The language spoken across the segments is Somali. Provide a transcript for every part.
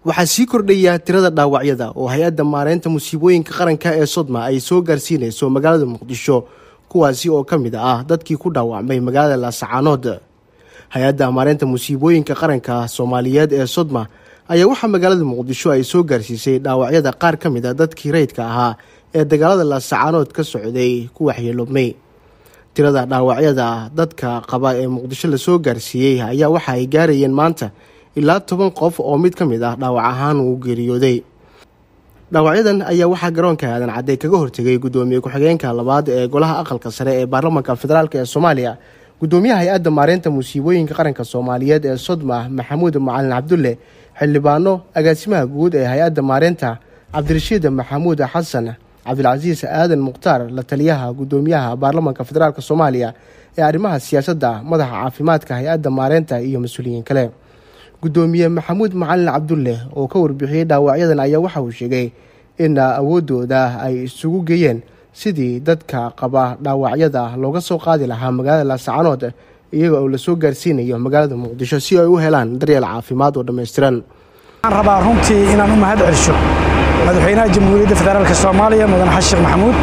waxaa sii kordhaya tirada dhaawacyada oo hay-adda maareynta musiibooyinka qaranka ee sodma ay soo gaarsiinayso magaalada muqdisho kuwaasi oo ka mid ah dadkii ku dhaawacmay magaalada laasacaanood hay-adda maareynta musiibooyinka qaranka soomaaliyeed ee sodma ayaa waxaa magaalada muqdisho ay soo gaarsiisay dhaawacyada qaar ka mid a dadkii rayidka ahaa ee dagaalada laasacaanood ka socday ku waxyeeloobmay tirada dhaawacyada dadka qaba ee muqdisho lasoo gaarsiiyey ayaa waxa ay gaarayeen maanta ilaa toban qof oo mid ka mid ah dhaawac ahaan uu geeriyooday dhaawacyadan ayaa waxaa garoonka aadan cadde kaga hortegay guddoomiye ku-xigeenka labaad ee golaha aqalka sare ee baarlamaanka federaalk ee soomaaliya guddoomiyaha hay-adda maareynta musiibooyinka qaranka soomaaliyeed ee sodma maxamuud macalin cabdulle xildhibaano agaasimaha guud ee hay-adda maareynta cabdirashiid maxamuud xasan cabdilcasiis aadan mukhtaar la taliyaha guddoomiyaha baarlamaanka federaalk soomaaliya ee arrimaha siyaasadda madaxa caafimaadka hay-adda maareynta iyo mas-uuliyiin kale guddoomiye maxamuud macalin cabdulle oo ka warbixiyey dhaawacyadan ayaa waxa uu sheegay in awoodooda ay isugu geeyeen sidii dadka qaba dhaawacyada looga soo qaadi lahaa magaalada laasacanood iyaga oo lasoo gaarsiinayo magaalada muqdisho si ay u helaan daryeel caafimaad oo dhammaystiran waxaan rabaa runtii inaan u mahad celsho madaxweynaha jamhuuriyadda federaalk soomaaliya mudane xasan sheekh maxamuud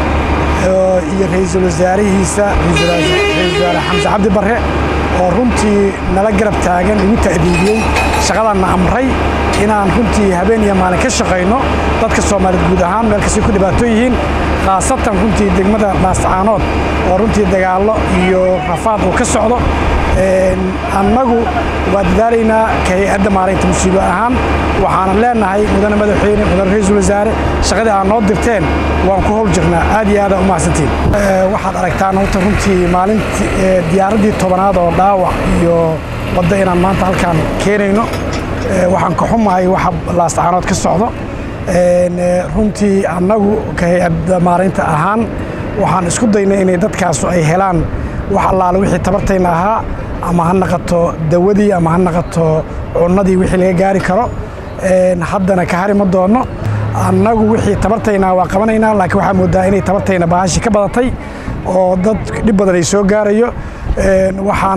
iyo ra-iisul wasaarihiisa ra-isul wasaare xamse cabdi barre oo runtii nala garab taagan igu ta'diidiyey shaqadanna amray inaan runtii habeen iyo maalin ka shaqayno dadka soomaaliyeed guud ahaan meel kastay ku dhibaato yihiin khaasatan runtii degmada laascaanood oo runtii dagaallo iyo rafaad uu ka socdo annagu waa dadaalaynaa ka hay-adda maaraynta musiibo ahaan waxaanan leenahay mudane madaxweyne mudane ra-iisul wasaare shaqadii aad noo dirteen waan ku howl jirnaa aad iyo aada u mahadsantiin waxaad aragtaan horta runtii maalintii diyaaraddii tobanaad oo dhaawac iyo wadda inaan maanta halkaan keenayno waxaan ka xumahay waxa laascaanood ka socdo runtii annagu ka hay-adda maaraynta ahaan waxaan isku daynay inay dadkaasu ay helaan wax allaale wixii tabartayna ahaa ama ha naqato dawadii ama ha naqato cunnadii wixii laga gaari karo haddana ka hari ma doonno annagu wixii tabartaynaa waa qabanaynaa laakiin waxaa moodaa inay tabartayna baahashi ka badatay oo dad dhib badan ay soo gaarayo waxaan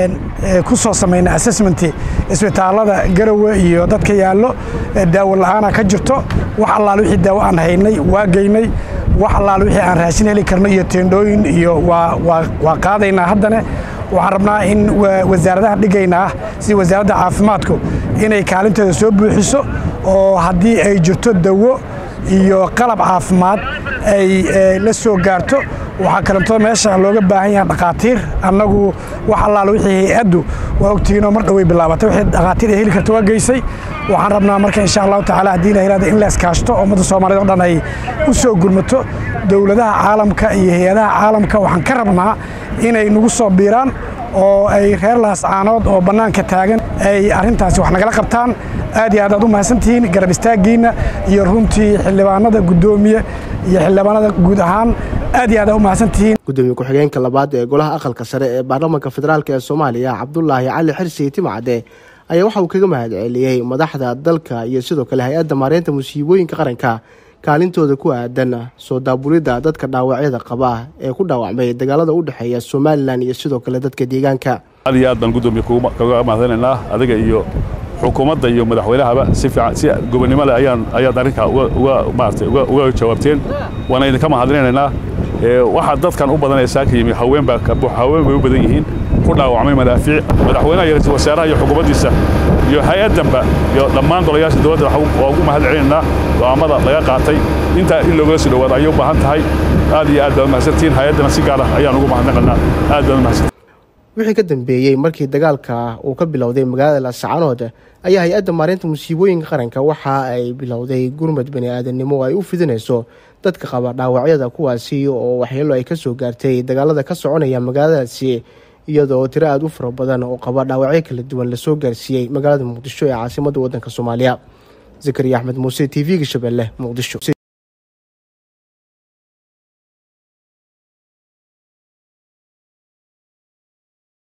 ku soo samaynay assessmenti isbitaallada garowe iyo dadka yaallo daawo la'aana ka jirto wax allaale wixii daawo aan haynay waa geynay wax allaale wixii aan raashin heli karno iyo teendhooyin iyo waa qaadaynaa haddana waxaan rabnaa in wasaaradaha dhigaynaa sida wasaaradda caafimaadku inay kaalinteeda soo buuxiso oo haddii ay jirto dawo iyo qalab caafimaad ay la soo gaarto waxaa kalentoo meesha looga baahan yaha dhakhaatiir annagu wax allaale wixii hay-addu waa ogtihiinoo mar dhoway bilaabatay wixii dhakhaatiir ay heli karto waa geysay waxaan rabnaa marka insha allahu tacala haddii la helaada in la iskaashto ummadda soomaaliyed o dhan ay u soo gurmato dowladaha caalamka iyo hay-adaha caalamka waxaan ka rabnaa inay nagu soo biiraan oo ay reer laascaanood oo bannaanka taagan ay arrintaasi wax nagala qabtaan aad iyo aad aad u mahadsantihiin garab istaaggiinna iyo runtii xildhibaanada guddoomiye iyo xildhibaanada guud ahaan aad iyo aad aad u mahadsantihiin guddoomiye ku-xigeenka labaad ee golaha aqalka sare ee baarlamaanka federaalk ee soomaaliya cabdulaahi cali xirsi timcadde ayaa waxa uu kaga mahad celiyey madaxda dalka iyo sidoo kale hay-adda maareynta musiibooyinka qaranka kaalintooda ku aadan soo daabulidda dadka dhaawacyada qaba ee ku dhaawacmay dagaalada u dhexeeya somalilan iyo sidoo kale dadka deegaanka aad iyo aad baan guddoomiye kaga mahadanaynaa adiga iyo xukuumadda iyo madaxweynahaba si fiican si gobonnimo leh ayaan ayaad arrinkaa uga maaragtay uga jawaabteen waana idinka mahadinaynaa waxaa dadkan u badanaysaa ka yimi haween baa haween bay u badan yihiin ku dhaawacmay madaafiic madaxweynaha iyo ra-iisul wasaaraha iyo xukuumaddiisa iyo hay-addanba iyo dhammaan golayaasha dowladda waa ugu mahad celinaynaa go'aammada laga qaatay intaa in loogala soo dhowaado ayay u baahan tahay aad iyo aad baad mahadsantihiin hay-addana si gaar ah ayaan ugu mahadnaqaynaa aad baad mahadsantihin wixii ka dambeeyey markii dagaalka uu ka bilowday magaalada laascaanood ayaa hay-adda maareynta musiibooyinka qaranka waxa ay bilowday gurmad bani aadamnimo oo ay u fidinayso dadka qaba dhaawacyada kuwaasi oo waxyeelo ay ka soo gaartay dagaalada ka soconaya magaaladaasi iyadoo tiro aada u fara badan oo qaba dhaawacyo kala duwan lasoo gaarsiiyey magaalada muqdisho ee caasimadda waddanka soomaaliya zakariya axmed muuse t v-ga shabeelle muqdisho